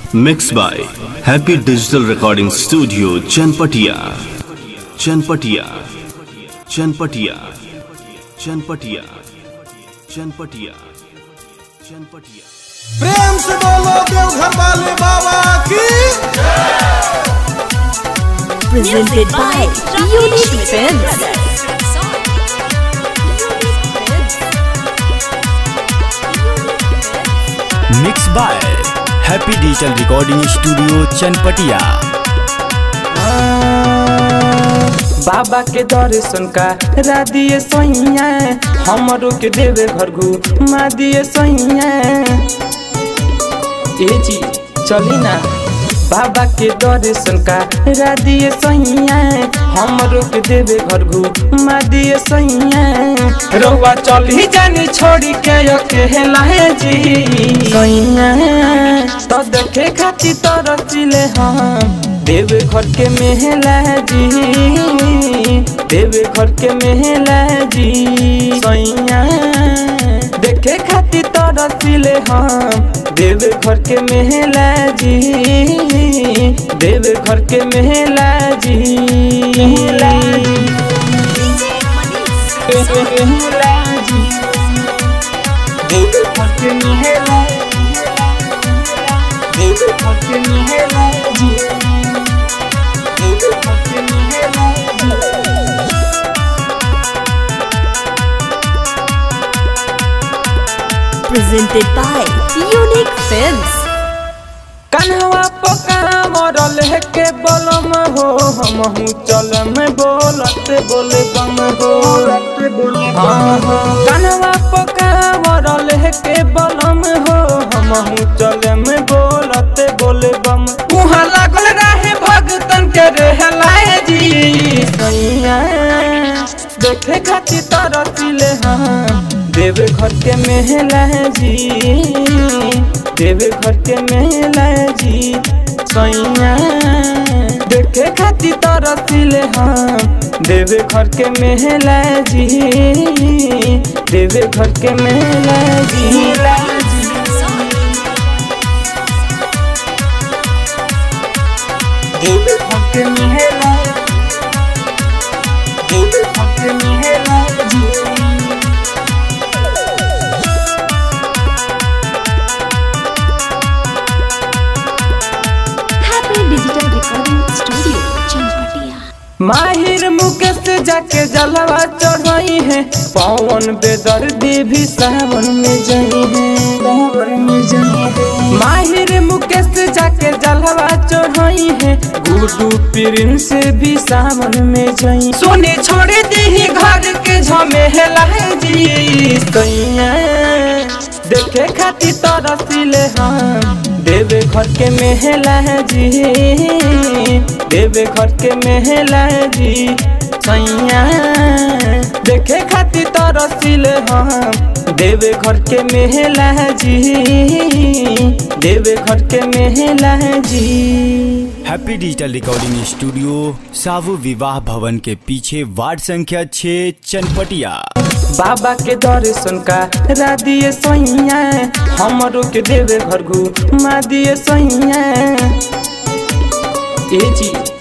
Mixed by Happy Digital Recording Studio, Chanpatia. Chanpatia. Chanpatia. Chanpatia. Chanpatia. Chanpatia. प्रेम से बोलो देवघर वाले बाबा की presented by Unique Films. Mix by happy digital recording studio Chanpatia बाबा के दर्शन का दिए सैया हमरो के देवे घर घुमा दिए सैया ए जी चली ना बाबा के दर्शन का दिए सैया हमरो के देवे घर घुमा दिए सैया रउआ चली जानी छोड़ी के अकेला है जी सैया तो देखे खाती तो रचिले हम देव घर के मेहला जी देव घर के मेहला जी सैया देखे खाती तो रसिले हम देव घर के मेहला जी देव घर के मेहला जी मेहला जी देव घर के मेहला देव घर के मेहला जी देव घर के मेहला जी Presented by Unique Films. कन्हवा पका मरल है के बलम हो हम हूँ चल में बोलत बोले बम हो हाँ, हाँ। कन्हवा पका मरल है के बलम हो हम हूँ चल में बोलत बोले बम मुहा लागल रहे भगतन के रहलाए जी सैया देखे खातिर तरसिले हाँ देव घर के मेहला जी देव घर के मेहला जी सैया देखे खातिर तरसिले हाँ देव घर के मेहला जी देव घर के मेहला जी देव घर के मेहला देव घर के मेहला जी Happy Digital Recording Studio, Champatia. माहिर मुकेश जाके जलवा चढ़ाई है पवन बेदर्दी भी सावन में जाई है सावन में जाई है माहिर मुकेश जाके जलवा चढ़ाई है गुडू पिरिन से भी सावन में जाई सोने छोड़ दी घर के झमेला है जी सैया देखे खातिर तरसिले हम देवे घर के मेहला जी देवे घर के मेहला जी सैया देखे खातिर तरसिले हम देवे घर के मेहला जी देवे घर के मेहला जी happy digital recording studio Sahu विवाह भवन के पीछे वार्ड संख्या 6 चनपटिया बाबा के दर्शन का दिए सैया हमरो के देवे घर घुमा दिए सैया ए जी